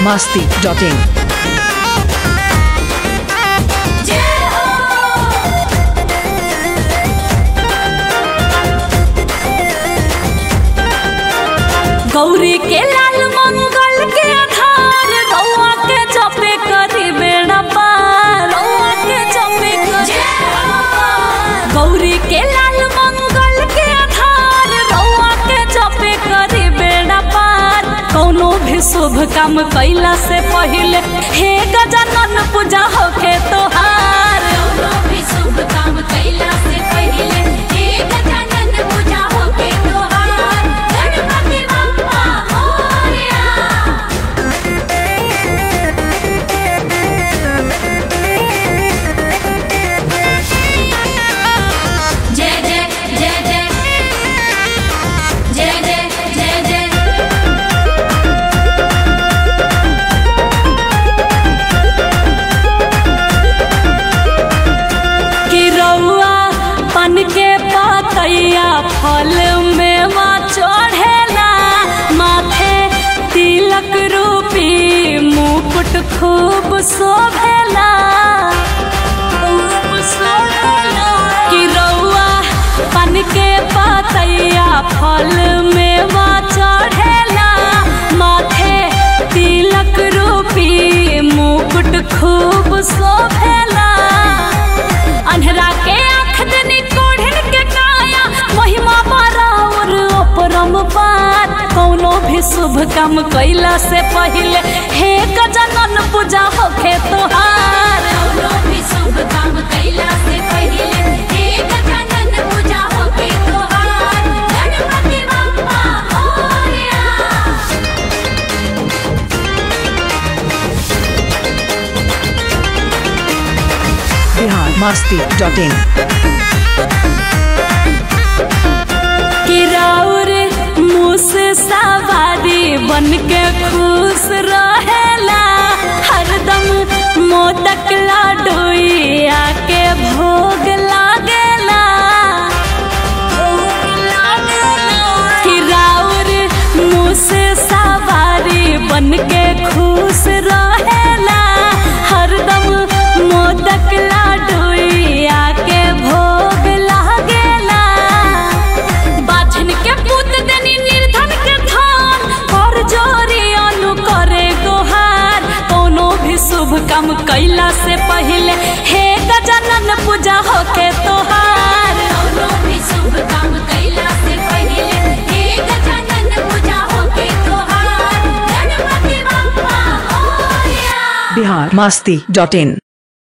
masti.in. Gauri के लाल मंगल के आधार रउआ के जपे करी बेड़ा पार रउआ के जपे करी गौरी के लाल मंगल के आधार रउआ के जपे करी बेड़ा पार कौनो भी शुभ काम कैला से पहिले हे गजानन पूजा होके तोहार कौनो भी शुभ काम कैला से पहिले हे गजानन पूजा होके तोहार गणपति बप्पा मोरया जय जय जय जय जय जय जय जय कि रउआ पन के पतैया फल में माँ चढ़ेला माथे तिलक रूपी मुकुट खूब शोभेला खूब शोभेला। कि रउआ पन के पतैया फल में माँ चढ़ेला माथे तिलक रूपी मुकुट खूब शोभेला अन्हरा के आँख देनी कोढ़िन के काया महिमा बारा और अपरम पार कौनो भी शुभ काम कैला से पहिले हे गजानन पूजा होखे तोहार कौनो भी शुभ काम कैला से पहिले हे गजानन पूजा होखे तोहार गणपति बप्पा मोरया Bihar masti.in. किराउर मुस सवारी बन के खुश रहेला हरदम मोदक लाडोई आके भोग लागेला किराउर मुस सवारी बन के खुश रहेला हरदम मोदक लाडोई आके भोग लागेला बाछन के पूत देनी निर्धन के धान और जोरी अनु करे गोहार कोनो भी शुभ काम कैला से पहिले हे गजानन पूजा होके तोहार कोनो भी शुभ काम कैला से पहिले हे गजानन पूजा होके तोहार गणपति बप्पा मोरया Bihar masti.in.